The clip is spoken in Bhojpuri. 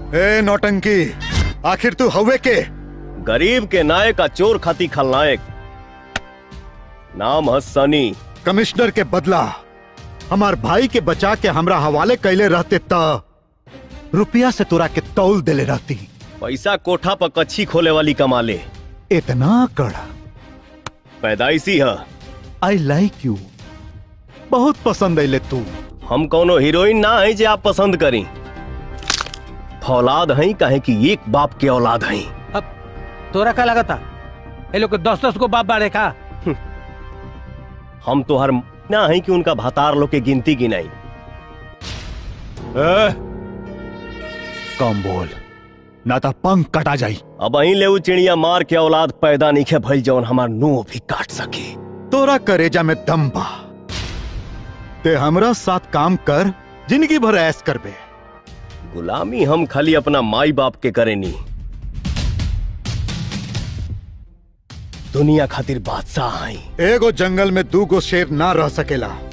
ए नौटंकी आखिर तू हवे के गरीब के नायक का चोर खाती खलनायक नाम है सनी कमिश्नर के बदला हमार भाई के बचा के हमरा हवाले कैले रहते त रुपया से तोरा के तौल देले रहती पैसा कोठा पर कच्छी खोले वाली कमाले इतना कड़ा पैदाइशी है आई लाइक यू बहुत पसंद अले तू हम कोनो हीरोइन ना है जे आप पसंद करी फौलाद हैं कहे कि एक बाप के औलाद हैं अब तोरा का लगा था ये लोग के दस दस को बाप बाड़े का हम तो हर ना है कि उनका भातार लोग के गिनती गिनाई कम बोल ना तो पंख कटा जाई अब अही ले उ चिड़िया मार के औलाद पैदा नहीं खे भइल जौन हमार नुह भी काट सके तोरा करेजा में दम बा ते हमरा साथ काम कर जिंदगी भर ऐस करबे गुलामी हम खाली अपना माई बाप के करेनी दुनिया खातिर बादशाह आई एगो जंगल में दू गो शेर ना रह सकेला